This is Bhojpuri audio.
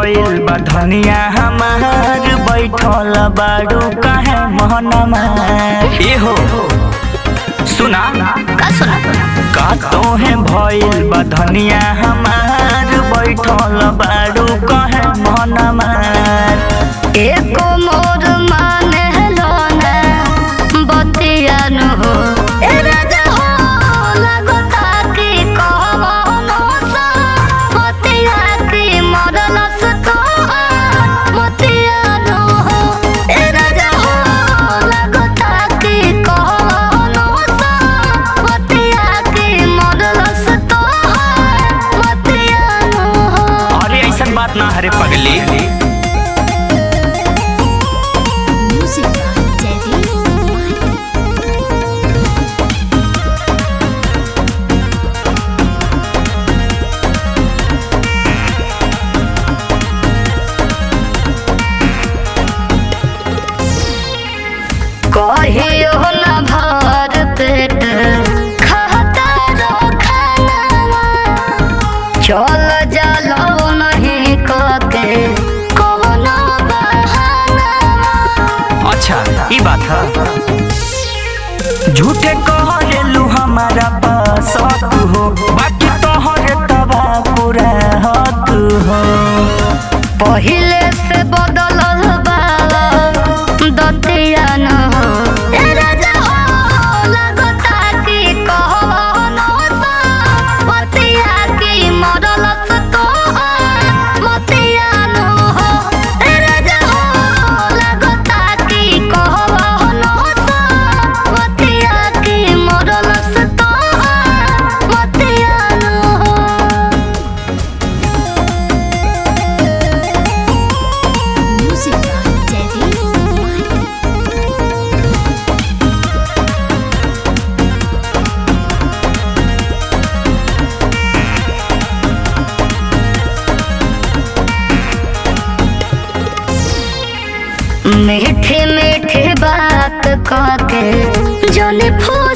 भइल बा धनिया हमार बैठल बाड़ू काहे मोहनमा ए हो सुना का सुना का तोहे भइल बा धनिया हमार बैठल बाड़ू काहे मोहनमा एको मोर माने लो ना बतिया न हो ए राजा हो लगता कि कहो सा बतिया कि मरल सतो बतिया न हो ए राजा हो लगता कि कहो सा बतिया कि मरल सतो बतिया न हो अरे ऐसन बात ना हरे पगली Music by Daddy कहियो न भर पेट खाता रो खाना चल जालो नहीं कके कोनो बहाना अच्छा ई बात है झूठे कहलू हमारा पास हक हो बाकी तोहरे तबा पूरा हक हो पहिले से बदलल बा दतिया न हो ए राजा हो लगता कि कहो सा बतिया कि मरल सतो बतिया न हो ए राजा हो लगता कि कहो सा बतिया कि मरल सतो बतिया न हो Music by Daddy मीठे मीठे बात कहके जौन फूल